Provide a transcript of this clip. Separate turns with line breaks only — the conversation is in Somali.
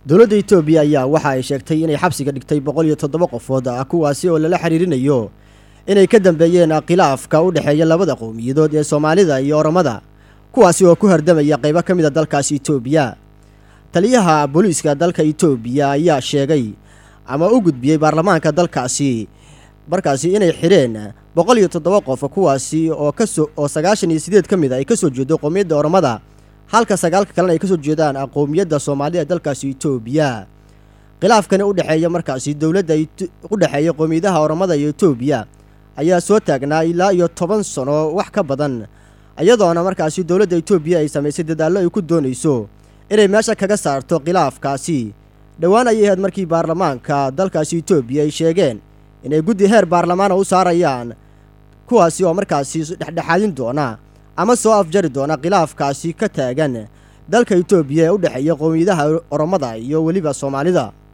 dowladda etoobiya ayaa waxa ay sheegtay inay xabsiga dhigtay boqol iyo toddoba qofood ah kuwaasi oo lala xiriirinayo inay ka dambeeyeen khilaafka u dhexeeya labada qowmiyadood ee soomaalida iyo oromada kuwaasi oo ku hardamaya qaybo ka mid a dalkaasi etoobiya taliyaha booliiska dalka etoobiya ayaa sheegay ama u gudbiyey baarlamaanka dalkaasi markaasi inay xidheen boqol iyo toddoba qof kuwaasi oo kasoo oo sagaashan iyo sideed ka mid a ay kasoo jeedo qowmiyadda oromada halka sagaalka kalena ay kasoo jeedaan qowmiyadda soomaalida ee dalkaasi etoobiya khilaafkani u dhexeeya markaasi dowladda u dhexeeya qowmiyadaha oromada iyo etoobiya ayaa soo taagnaa ilaa iyo toban sano wax ka badan iyadoona markaasi dowladda etoobiya ay samaysay dadaallo ay ku doonayso inay meesha kaga saarto khilaafkaasi dhowaan ayay ahayd markii baarlamaanka dalkaasi etoobiya ay sheegeen inay guddi heer baarlamaana u saarayaan kuwaasi oo markaasi dhexdhexaadin doona ama soo afjari doona khilaafkaasi ka taagan dalka etoobiya ee u dhexeeya qowmiyadaha oromada iyo weliba soomaalida